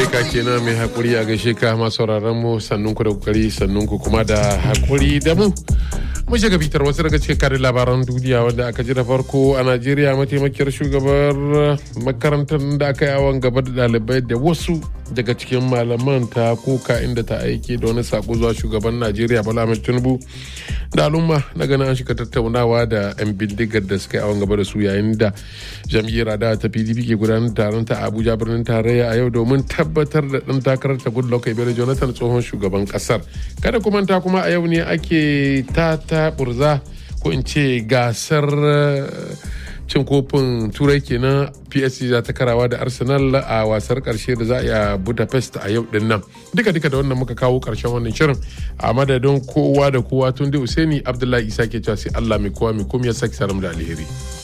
ka kenan mai hakuri a gaishe ka masu sauraron mu sannun ku da kokari sannun ku kuma da hakuri da mu mun shiga bitar wasu daga cikin karin labaran duniya wanda aka ji da farko a najeriya mataimakiyar shugabar makarantar da aka yi awon gaba da ɗalibai da wasu daga cikin malaman ta koka inda ta aike da wani sako zuwa shugaban najeriya bala ahmed tinubu da al'umma na ganin an shiga tattaunawa da 'yan bindigar da suka yi awon gaba da su yayin da jam'iyyar adawa ta pdp ke gudanar taron ta abuja birnin tarayya a yau domin tabbatar da ɗan takarar ta goodluck ebele jonathan tsohon shugaban ƙasar kada kuma ta kuma a yau ne ake ta ta burza ko in ce gasar cin kofin turai kenan psc za ta karawa da arsenal a wasar karshe da za a yi a budapest a yau din nan duka duka da wannan muka kawo karshen wannan shirin a madadin kowa da kowa tun da usaini abdullahi isa ke cewa sai allah mai kowa mai kuma ya saki salam da alheri